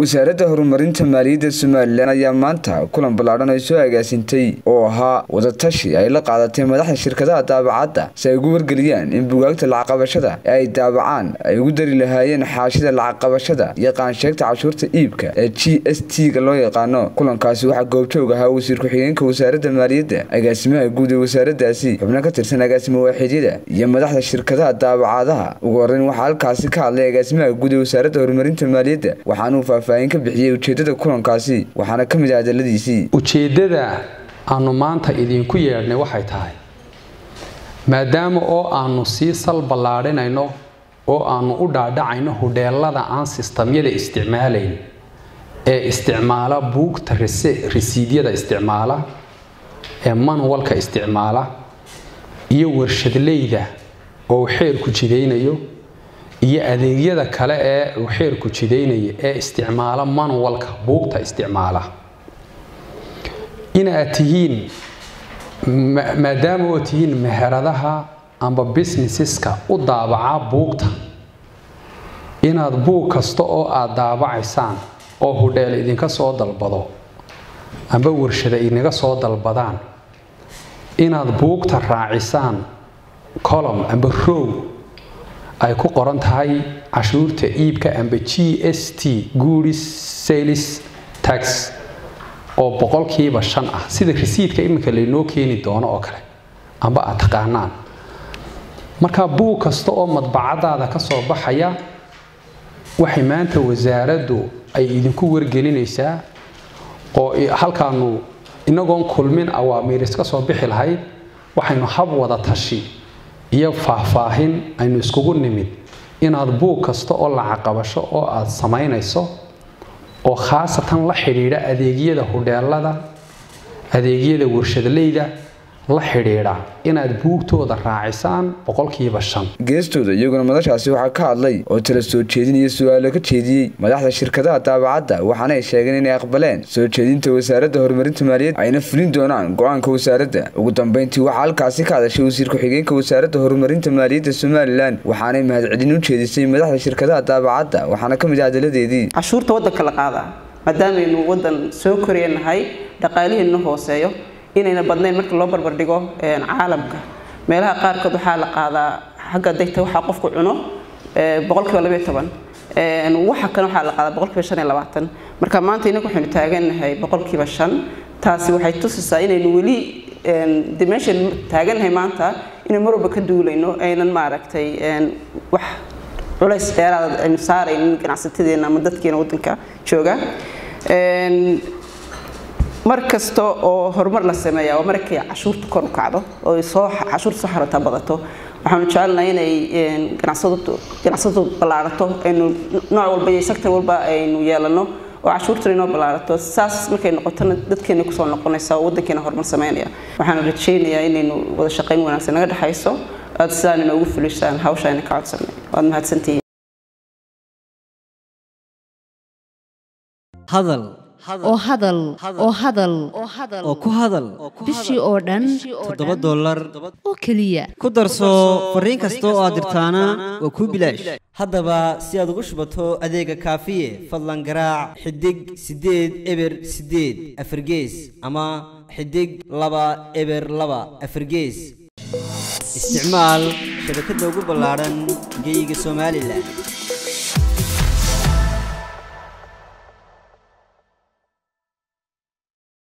wasaaradda horumarinta maaliyadda somalilan ayaa maanta kulan ballaadhan ay soo agaasintay oo ahaa wadatashi ay la qaadatay madaxda shirkadaha daabacadda si ay ugu wargeliyaan in bugaagta lacagqabashada ee ay daabacaan ay ugu dari lahaayeen xaashida lacagqabashada iyo qaansheegta cashuurta iibka ee g s t-ga loo yaqaano kulankaasi waxaa goobjoog ahaa wasiir ku-xigeenka wasaaradda maaliyadda agaasimaha guud ee wasaaraddaasi xubno ka tirsan agaasimo waaxidyada iyo madaxda shirkadaha daabacadaha ugu horreyn waxaa halkaasi ka hadlay agaasimaha guud ee wasaaradda horumarinta maaliyadda waxaanuu faahfaahin ka bixiyey ujeedada kulankaasi waxaana ka mid ah hadaladiisii ujeeddada aanu maanta idinku yeedhnay waxay tahay maadaama oo aanu sii sal ballaadhinayno oo aanu u dhaadhacayno hudheelada aan sistamyada isticmaalayn ee isticmaala buugta risiidyada isticmaala ee manuwalka isticmaala iyo warshadleyda oo uu xeerku jidaynayo iyo adeegyada kale ee uu xeerku jidaynaya ee isticmaala manuwalka buugta isticmaala inaad tihiin maadaama oo tihiin meheradaha amba businesseska u daabaca buugta inaad buug kasta oo aad daabacaysaan oo hudheel idinka soo dalbado amba warshada idinaga soo dalbadaan inaad buugta raacisaan colom amba row ay ku qoran tahay cashuurta iibka amba g s t goodis sales tax oo boqolkiiba shan ah sida risiidka iminka laynoo keeni doono oo kale amba aad taqaanaan marka buug kasta oo madbacadaada ka soo baxaya waxay maanta wasaaraddu ay idinku wargelinaysaa oo halkaanu inagoon kulmin awaamiiris ka soo bixi lahayd waxaynu hab wada tashi iyo faahfaahin aynu iskugu nimid inaad buug kasta oo lacaqabasho oo aad samaynayso oo khaasatan la xidhiidha adeegyada hudheelada adeegyada warshadleyda la xidhiidha inaad buugtooda raacisaan boqolkiiba shan geestooda iyaguna madashaasi waxaa ka hadlay oo tala soo jeedin iyo su-aalo ka jeediyey madaxda shirkadaha daabacadda waxaana ay sheegeen inay aqbaleen soo jeedinta wasaaradda horumarinta maaliyadda ayna fulin doonaan go-aanka wasaaradda ugu dambeyntii waxaa halkaasi ka hadashay wasiir ku-xigeenka wasaaradda horumarinta maaliyadda somalilan waxaanay mahadcelin u jeedisay madaxda shirkadaha daabacadda waxaana ka mid ah hadaladeedii cashuurta waddanka la qaadaa maadaameynu waddan soo koreenahay dhaqaalihiinna hooseeyo inayna badnayn marka loo barbardhigo caalamka meelaha qaarkood waxaa la qaadaa xagga degta waxaa qofku cuno boqolkiiba labayo toban waxa kale waxaa la qaadaa boqolkiiba shan iyo labaatan marka maanta inagu waxaynu taagannahay boqolkiiba shan taasi waxay tusisaa inaynu weli de meeshaynu taagannahay maanta inaynu mar walba ka duulayno aynan maaragtay wax culays dheeraada aynu saaraynin ganacsatadeena ama dadkeena waddanka jooga mar kasta oo horumar la sameeya waa markay cashuurta kor u kacdo oo soo cashuurta soo xarata badato waxaanu jecelnahay inay ganacsadu ganacsadu ballaarato aynu nooc walba iyo sector walba aynu yeelano oo cashuurtuna inoo ballaarato saas markay noqotona dadkeena kusoo noqonaysa oo waddankeena horumar sameynaya waxaanu rajaynayaa inaynu wada shaqayn wanaagsan naga dhexayso aad sidaan inoogu fulisaan hawsha ayna ka codsanay waad mahadsantihiin hadal oo hadal oo hadal oo ku hadal bishii oo dhan toddoba dollar oo keliya ku darso fariin kasta oo aad dirtaana waa kuu bilaash haddaba si aad ugu shubato adeega kaafiye fadlan garaac xidig siddeed eber siddeed afargees ama xidig laba eber laba afargees isticmaal shabakadda ugu ballaadhan geyga somalilan